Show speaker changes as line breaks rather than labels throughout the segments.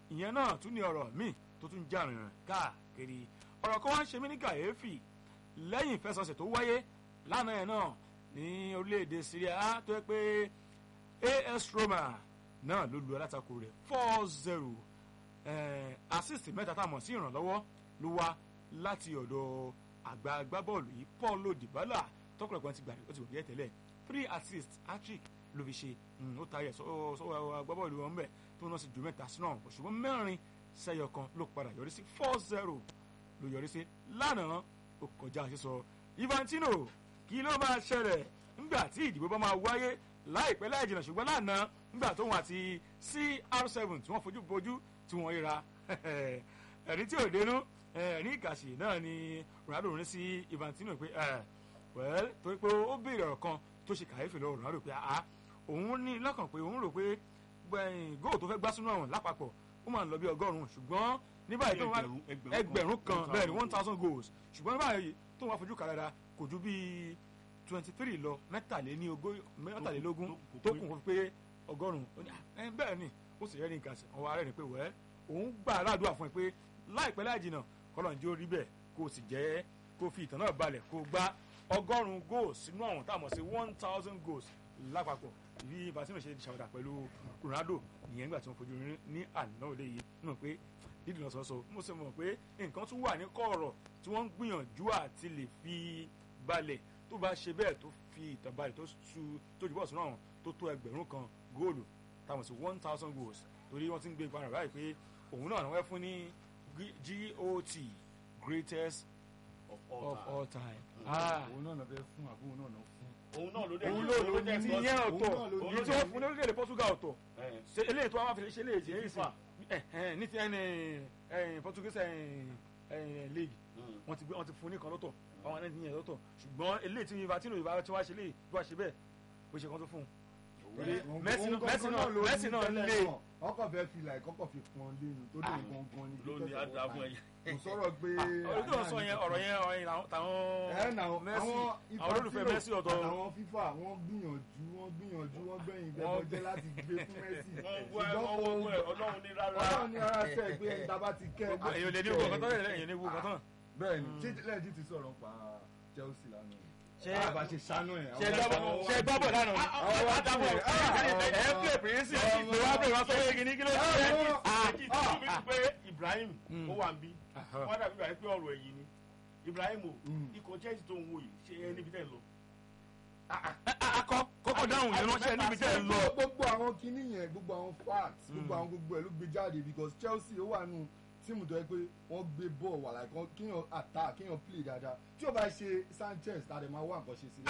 ìyẹn náà tún ní ọ̀rọ̀ míì tó tún já rìnrìn káàkiri ọ̀rọ̀ kan wá ń ṣe mí ní kàyéfì lẹ́yìn ìfẹsọ̀sẹ̀ tó wáyé lánàá yẹn náà ní orílẹ̀-èdè Syria á tó yẹ pé AS Roma náà ló lu alátakò rẹ̀ four zero assist mẹ́ta tá a mọ̀ sí ìrànlọ́wọ́ ló wá láti ọ̀dọ̀ àgbà agbábọ́ọ̀lù yìí Paulo Dybala tọkùnrin kan ti gbà ó ti wò díẹ̀ tẹ́lẹ̀ three assists hat-trick ló fi ṣe ó taari ẹ̀ sọ́wọ́ agbábọ́ọ̀lù wọn bẹ̀ tó náà sì ju mẹ́ta sínú àwọn ṣùgbọ́n mẹ́rin sẹ́yọ kan ló padà yọrí sí four zero ló yọrí sí lánàá ó kọjá sísọ Infantino kí ló máa ṣẹlẹ̀ nígbà tí ìdìbò bá máa wáyé láìpẹ́ láì jìnnà ṣùgbọ́n lánàá nígbà tóun àti CR7 tí wọ́n fojú bojú tí wọ́n ríra ẹ̀rí tí ò dénú ẹ̀rí ìkàṣì náà ni Ronaldo rí sí Infantino pé well torí pé ó béèrè ọ̀rọ̀ kan tó ṣe kàyéfì lọ́wọ́ Ronaldo pé ah òun ní lọ́kàn pé òun rò pé góò tó fẹ́ gbá sínú àwọn lápapọ̀ ó máa ń lọ bí ọgọ́rùn-ún ṣùgbọ́n ní báyìí tó wá ẹgbẹ̀rún kan bẹ́ẹ̀ ni one thousand goals ṣùgbọ́n ní báyìí tó wá fojú kàrẹ́ra kò ju bíi twenty three lọ mẹ́tàlélógún tó kún fún pé ọgọ́rùn-ún bẹ́ẹ̀ ni ó sì rẹ́rìn nǹkan ọwọ́ arẹ́rìn pé wẹ́ẹ́ òun gbà aládùúgbà fún ẹ pé láìpẹ́ láì jìnnà kọ́lọ́njì ó rí bẹ́ẹ̀ kó o sì jẹ́ kó o fi ìtàn náà balẹ̀ kó o gbá ọgọ́rùn-ún goals sínú àwọn tá a mọ̀ sí one thousand goals lápapọ̀ bí Infantino ṣe ṣàwádà pẹ̀lú Ronaldo nìyẹn nígbà tí wọ́n fojú rí ní àná òde yìí nù pé dídì lọ sọ́sọ́ mo sì mọ̀ pé nǹkan tún wà ní kọ̀ọ̀rọ̀ tí wọ́n ń gbìyànjú àti lè fi balẹ̀ tó bá ṣe bẹ́ẹ̀ tó fi ìtàn balẹ̀ tó su tó jùbọ̀ sínú àwọn tó tó ẹgbẹ̀rún kan góòlù táwọn sí one thousand goals torí wọ́n ti ń gbé ìpara báyìí pé òun náà wọ́n fún ní GOT greatest
of
of
all
all
time.
time.
òun náà lọ fẹ́ fún àbúrò náà lọ fún.
òun náà ló dé
òun ló lò ní ti yẹn ọ̀tọ̀
òun náà ló
èyí tí wọ́n fún ní orílẹ̀-èdè Portugal ọ̀tọ̀
Eh,
ṣe eléyìí tó wá fi ṣe eléyìí tí èyí sì
FIFA.
ní ti ẹni ẹni Portuguese ẹni league
mm.
wọ́n ti gbé wọ́n ti fún ní kan lọ́tọ̀ àwọn ẹni yẹn lọ́tọ̀ ṣùgbọ́n eléyìí tí Infantino ìbá tí wọ́n ṣe léyìí bí wọ́n ṣe bẹ́ẹ̀ bó ṣe kan tó fún un. Torí
Òun-
Messi
òun
náà- Messi
gangan
náà-
ló ní
Messi náà
tẹ́lẹ̀
lé.
náà. ọkọ̀ fẹ́ fi like ọkọ̀ fi pọn lénu tó dé gangan ní
ló ní
greatest of
àdá
all
fún
time.
ẹyẹ.
kò sọ̀rọ̀ pé.
ọ̀rọ̀ tó ń sọ yẹn ọ̀rọ̀ yẹn ọ̀rọ̀ yẹn làwọn- tàwọn
ẹ nà àwọn
Messi
àwọn
àwọn olólùfẹ́
Infantino
Messi ọ̀tọ̀
àtàwọn FIFA wọ́n gbìyànjú wọ́n gbìyànjú wọ́n gbẹ̀yìn
Wọ́n
gbẹ̀bọ̀jẹ́ láti gbé fún Messi.
wọ́n wọ ẹ wọ́n wọ ẹ ọlọ́run ní rárá.
Ọlọ́run ní ara tẹ̀ pé dábàá ti kẹ́ ẹ.
èyàn lè ní wo nǹkan tán èyàn lè wo nǹkan tán.
bẹ́ẹ̀ ni ṣé lẹ́ẹ̀dì ti sọ̀rọ̀ pa Chelsea lánàá
Ṣé-
àbá ṣe ṣánú ẹ̀.
ṣe gbọ́ ṣe gbọ́ bọ̀ lánàá
Àwọn
àdàbọ̀
ọ̀tún ẹ̀.
ẹ̀ ń pè pírísì ìpè wá pè wá sọ pé kìíní kí ló ṣe é.
méjì tí ó fi pé Ibrahim
Mm.
ó wà ń bí
Aha.
wọ́n dàbí ìgbà pé ọ̀rọ̀ ẹ̀yìn ni Ibrahim o
Mm.
ikọ̀ Chelsea tó ń wò yìí ṣe é níbi tẹ́ ń lọ.
akọ kókó dáhùn yẹn ránṣẹ́ níbi tẹ́ ẹ lọ.
gbogbo àwọn kinní yẹn gbogbo àwọn facts gbogbo
Mm.
àwọn gbogbo ẹ̀ ló gbé jáde because Chelsea ó wà nù tíìmù tó yẹ pé wọ́n gbé bọ́ọ̀ wà láì kan kéèyàn attack kéèyàn play dáadáa tí o bá ṣe Sanchez tàdé máa wá nǹkan ṣe sí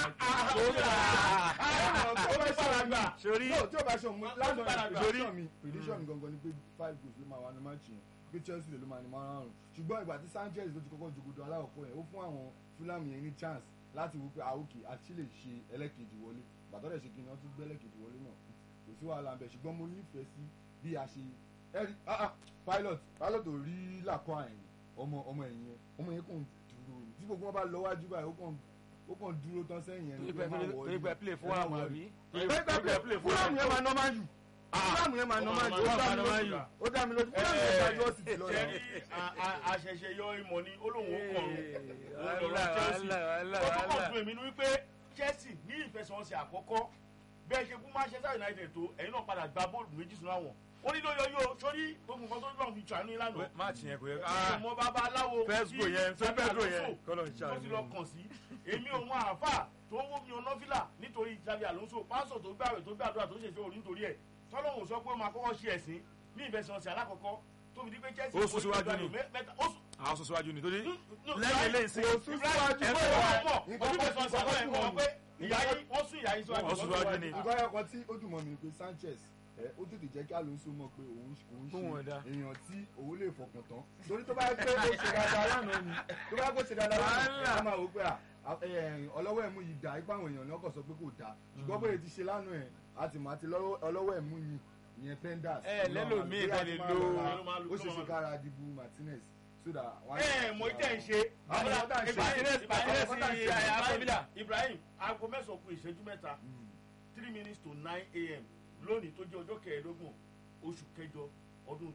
láìpẹ́.
sori
No, tí o bá ṣe òun lánàá
Ó
prediction mi prediction mi gangan ni pé five goals ló máa wà ní match yẹn pé Chelsea ló máa ní márùn-ún ṣùgbọ́n ìgbà tí Sanchez ló ti kọ́kọ́ jogodo aláwọ̀kọ́ yẹn ó fún àwọn Fulham yẹn ní chance láti wò pé àwòkè àti lè ṣe ẹlẹ́kejì wọlé bàtọ́ dẹ̀ ṣe kí ni wọ́n tún gbé ẹlẹ́kejì wọlé náà kò sí wàhálà ń bẹ̀ ṣùgbọ́n mo nífẹ̀ẹ́ sí bí a ṣe ẹ̀rí ah ah pilot pilot ò rí làkọ́ àyìn ọmọ ọmọ ẹ̀yìn yẹn ọmọ yẹn kàn dúró ni tí gbogbo wọn bá lọ wájú báyìí ó kàn ó kàn dúró tán sẹ́yìn yẹn ni pé ẹ má wọlé.
torí pé play fún àwọn àbí.
fúlàmù yẹn máa nọ́mà jù fúlàmù yẹn máa nọ́mà jù ó dá mi lójú ó dá mi lójú fúlàmù yẹn ṣáájú ó sì ti lọ
ṣe
yẹn.
rí àṣẹṣẹ yọ ìmọ̀ ní olóhùn ó kọ̀ọ̀rùn lọ́rọ̀ Chelsea ó tún kàn fún èmi ní wípé Chelsea ní ìfẹsẹ̀wọnsẹ̀ àkọ́kọ́ bẹ́ẹ̀ ṣe fún Manchester United tó ẹ̀yin náà padà gba bọ́ọ̀lù méjì sínú àwọn ó ní lóyọ yóò sórí gbogbo nǹkan tó lọ́n fi tànú ìlànà
máàcì yẹn kò yẹ
ọmọ bàbá aláwo
First goal yẹn,
tí
Pedro yẹn,
Alonso
kọ́lọ̀ ń
tó ti lọ
ṣàánú.
kàn sí èmi òun àáfà tó wó mi ọ̀nà fìlà nítorí Xabi Alonso pásọ̀ tó gbàwẹ̀ tó gbàdúrà tó ṣèṣe orí nítorí ẹ̀ tọ́lọ́hùn sọ pé ó máa kọ́kọ́ ṣe ẹ̀sìn ní ìfẹsẹ̀wọnsẹ̀ alákọ̀ọ́kọ́ tó fi di pé Chelsea
Ó sún síwájú ni.
mẹ́ta ó sún
àwọn sọ síwájú ni torí
no,
lẹ́yìn eléyìí sí
kò sún síwájú
ẹ
bẹ́ẹ̀
fẹ́
wá.
wọ́n mọ̀ ojú fẹsẹ̀wọnsẹ̀ àbọ̀ ẹ̀ mọ̀ pé ìyá yín wọ́n sún ìyá yín síwájú
Wọ́n sún síwájú ni.
nǹkan ẹ̀kọ́ tí ó dùn mọ́ mi ni pé Sanchez ẹ ó tètè jẹ́ kí Alonso mọ̀ pé òun òun
Tóun
ṣe
ẹ̀dá.
èèyàn tí òun lè fọkàn tán torí tó bá yẹ pé ó ṣe dáadáa lánàá ni tó bá yẹ kó ṣe dáadáa lánàá
Wàhálà.
a máa wò pé à, ẹ, ọlọ́wọ́ ẹ̀mú yìí dá ipá àwọn èèyàn ní ọkọ̀ sọ pé kò dáa ṣùgbọ́n bóyá ti ṣe lánàá ẹ̀ àti màá ti lọ́wọ́- ọlọ́wọ́ ẹ̀mú yìí ìyẹn Penders
Ẹ, lẹ́lòmíì
Bóyá
tẹ́
ti
lè
máa
lo-
lọ ra-
ló máa lo-
ó
ló
ṣe
máa
ṣe
lo.
kára dìbò Martinez so that wọ́n á-
ẹ mọ ìtẹ̀ ń ṣe
Àwọn ọ̀dà ń ṣe.
Martinez Martinez
Àwọn ọ̀dà ń ṣe.
Ibrahim Ibrahim Ibrahim aago mẹ́sàn-án kù ìṣẹ́jú mẹ́ta
Mm.
three minutes to nine a.m. lónìí tó jẹ́ ọjọ́ kẹẹ̀ẹ́dógún oṣù kẹjọ ọdún